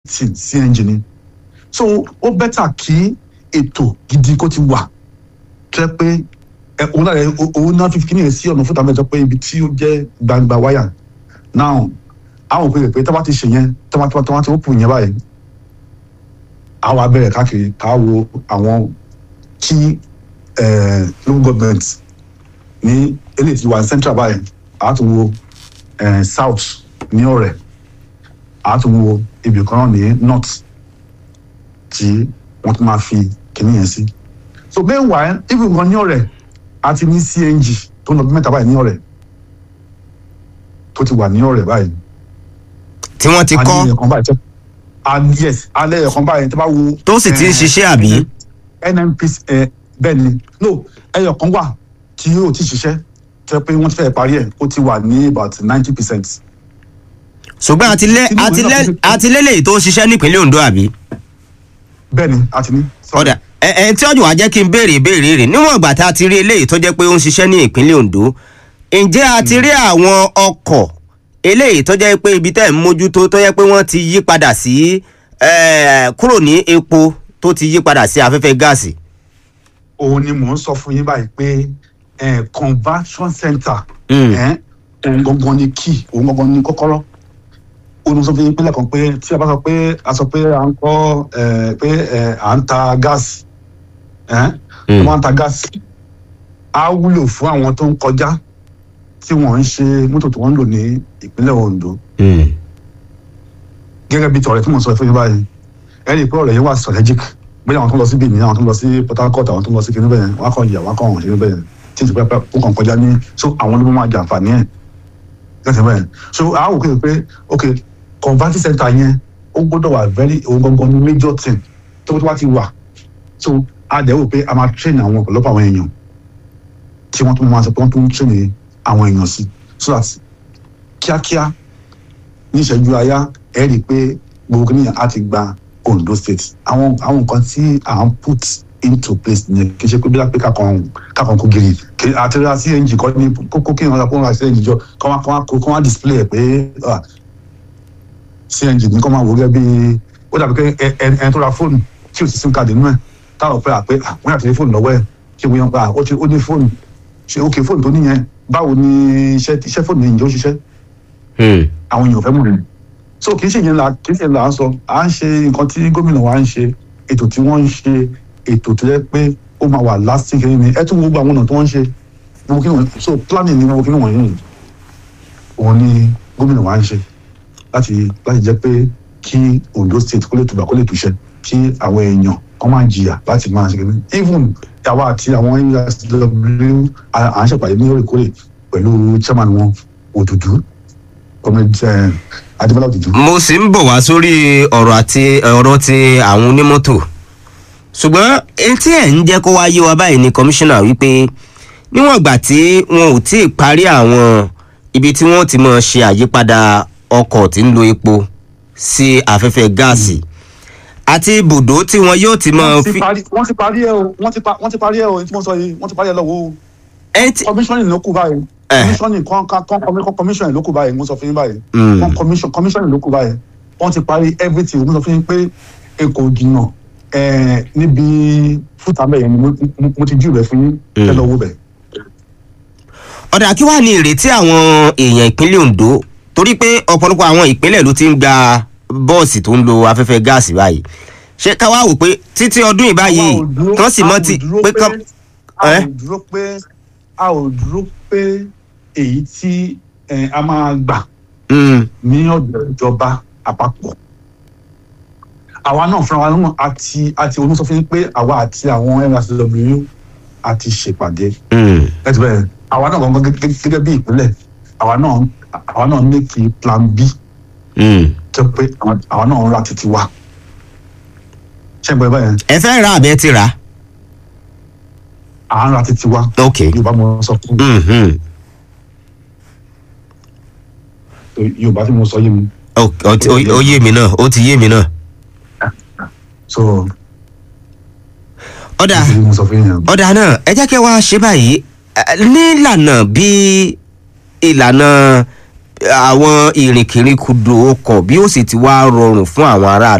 everything cng ni so ó bẹ́tà kí ètò gidi kó ti wà tó yẹ pé ẹ òun náà rẹ òun náà fífi kíni yẹn sí ọ̀nà fún tàbí ẹjọ́ pé ibi tí ó jẹ́ gbangba wáyà now àwọn òpin rẹ̀ pé tí wọ́n ti ṣe yẹn tí wọ́n tí wọ́n ti open yẹn báyìí àwọn abẹ́rẹ́ káàkiri ká wo àwọn kí eh, local government ní eléyìí ti wà ní central báyìí àá tún wo eh, south ní ọ̀rẹ́ àá tún wo ibì kan náà ní north tí wọ́n tún máa fi kíní yẹn sí so meanwhile if nǹkan ní ọ̀rẹ́ àti ní cng tó ń lọ bí mẹ́ta báyìí ní ọ̀rẹ́ tó ti wà ní ọ̀rẹ́ báyìí tí wọ́n ti a ní kọ́ ẹ̀kan báyìí tẹ́ and yes alẹ́ ẹ̀kan báyìí tẹ́ bá wo. tó sì ti ń eh, ṣiṣẹ́ àbí. nnpc ẹ bẹ́ẹ̀ ni no ẹyọ kan wà tí yóò ti ṣiṣẹ́ tẹ́ pé wọ́n ti fẹ́ parí ẹ̀ ó ti wà ní about ninety percent. ṣùgbọ́n àtilẹ́ Tinubu àtilẹ́ náà fi- àtilẹ́lẹ̀ tó ń ṣiṣẹ́ nípínlẹ̀ Ondo àbí. bẹ́ẹ̀ ni a ti ní. ọ̀dà ẹ ẹ tí ọ̀jọ̀ wá jẹ́ kí n béèrè ìbéèrè rẹ̀ níwọ̀n ìgbà tá a ti rí eléyìí tó jẹ́ pé ó ń ṣiṣẹ́ ní ìpínlẹ̀ Ondo ǹjẹ́ a ti rí àwọn ọkọ̀ eléyìí tó jẹ́ pé ibi tẹ́ ń mójútó tó jẹ́ pé wọ́n ti yí padà sí eh, kúrò ní epo tó ti yí padà sí afẹ́fẹ́ gáàsì. òun ni mò ń sọ fún yín báyìí pé eh, conversion center Mm. eh, òun gangan ni key òun gangan ni kọ́kọ́rọ́ òun ni mo sọ fún yín pé lẹ́ẹ̀kan pé tí a bá sọ pé a sọ pé à ń kọ́ eh, pé eh, à ń ta gáàsì eh, Mm. wọ́n ń ta gáàsì á wúlò fún àwọn tó ń kọjá tí wọ́n ń ṣe mọ́tò tí wọ́n ń lò ní ìpínlẹ̀ Ondo Mm. gẹ́gẹ́ bí tọ̀rẹ́ tí mo sọ fún yín báyìí ẹ rí i pé ọ̀rẹ́ yẹn wà strategic bóyá àwọn tó ń lọ sí Benin àwọn tó ń lọ sí Port Harcourt àwọn tó ń lọ sí kinní bẹ́yẹn wọ́n á kàn yà wọ́n á kàn ṣe bẹ́yẹn tí ìsìnkú pẹ́ ó kàn kọjá ní so àwọn ló máa jàǹfààní ẹ̀ gẹ́gẹ́ bẹ́yẹn so a wò pé pé ok converting center yẹn ó gbọ́dọ̀ wà very òun gangan ní major thing tó tó wá ti wà so a dẹ̀ wò pé a máa train àwọn ọ̀pọ̀lọpọ̀ àwọn èèyàn tí wọ́n tún máa sọ pé wọ́n tún train àwọn èèyàn sí so that kíákíá ní ìṣẹ́jú àyá ẹ rí i pé gbogbo kìnìyàn á ti gba Ondo state àwọn àwọn nǹkan tí à ń put into place yẹn kì í ṣe pé bí lápẹ́ kàkan kàkan kó giri kì í àti ra cng kọ́ ní kókó kí wọ́n kó ra cng jọ kọ́ wá kọ́ wá kó kọ́ wá display ẹ̀ pé ah, cng ní kọ́ máa wò gẹ́gẹ́ bí ó dàbí pé ẹ ẹ ẹ tó ra fóònù tí ò sí sim card nínú ẹ̀ táwọn pẹ́ àpé ah, wọ́n yàtọ̀ ní fóònù lọ́wọ́ ẹ̀ kí wọ́n yàn pa ó ti ó ní fóònù ṣe ókè fóònù tó níyẹn báwo ni iṣẹ́ iṣẹ́ fóònù yẹn ǹjẹ́ ó ṣiṣẹ́ Mm. àwọn èèyàn fẹ́ mú rẹ̀ so kì í ṣe yẹn la kì í ṣe là ń sọ à ń ṣe nǹkan tí gómìnà wa ń ṣe ètò tí wọ́n ń ṣe ètò tó yẹ pé ó máa wà lasting kiri ni ẹ tún gbogbo àwọn ọ̀nà tí wọ́n ń ṣe gbogbo kí wọ́n so planning ni gbogbo kí wọ́n yìí òun ni gómìnà wa ń ṣe láti láti jẹ́ pé kí Ondo state kó lè tùbà kó lè túṣẹ kí àwọn èèyàn kọ́ máa jìyà láti máa ṣe kiri even àwa àti àwọn USW à ń ṣèpàdé ní òrèkóòrè pẹ̀lú chairman wọn Òdùdú kọ́mẹ́ntì adébọ́lá òdùdú. mo sì ń bọ̀ wá sórí ọ̀rọ̀ àti ọ̀rọ̀ ti àwọn onímọ́tò ṣùgbọ́n èyí tí ẹ̀ ń jẹ́ kó wá yé wa báyìí ni kọmíṣánná wípé níwọ̀n ìgbà tí wọn ò tí ì parí àwọn ibi tí wọ́n ti mọ̀ ṣe àyípadà ọkọ̀ tí ń lo epo sí afẹ́fẹ́ gáàsì àti ibùdó tí wọn yóò ti mọ̀ wọ́n ti fi. parí wọ́n ti parí ẹ̀ o wọ́n ti pa wọ́n ti parí ẹ̀ o tí mo sọ yìí wọ́n ti parí ẹ̀ lọ́wọ́ o ẹ ti commissioning ló kù báyìí Eh. commissioning kan kan kan kan commissioning ló kù báyìí mo sọ fún yín báyìí Mm. kan commission commissioning ló kù báyìí wọ́n ti parí everything mo sọ fún yín pé èkó jìnnà ẹ̀ níbi fúta bẹ́ẹ̀ yẹn ni mo- mo- mo ti jù rẹ̀ fún yín ẹ lọ wo bẹ̀. ọ̀dà kí wàá ní ìrètí àwọn èèyàn ìpínlẹ̀ Ondo torí pé ọ̀pọ̀lọpọ̀ àwọn ìpínlẹ̀ ló ti ń gba bọ́ọ̀sì tó ń lo afẹ́fẹ́ gáàsì báyìí ṣé ká wá wò pé títí ọdún yìí báyìí Àwa ò dúró- kán sì a mọ́ ò ti dúró pé kán. a Eh? ò dúró pé a ò dúró pé èyí tí eh, a máa gbà Mm, ní ọ̀dọ̀ ìjọba àpapọ̀ àwa náà fúnra wa náà àti àti onísọ fún yín pé àwa àti àwọn nsw àti ṣèpàdé mm. ẹ ti bẹ́ẹ̀ àwa náà gangan gẹ́gẹ́ gẹ́gẹ́ bí ìpínlẹ̀ àwa náà àwa náà make plan b Mm. tó pé àwọn- àwa náà ń ra títí wa ṣé ń gbọ́ ẹ báyẹn ẹ fẹ́ ra àbẹ́ ti rà á. à ń ra títí wa ok yorùbá mo sọ fún Mhm. yorùbá tí mo sọ yé mi Ó- ó ti- ó- ó yé mi náà ó ti yé mi náà. so ọ̀dà ìdílé mo sọ fún yín ọ̀dà náà ẹ jẹ́ kí wá ṣe báyìí Eh, nílànà bí ìlànà àwọn ìrìnkèrindò ọkọ̀ bí ó sì ti wá rọrùn fún àwọn aráàlú.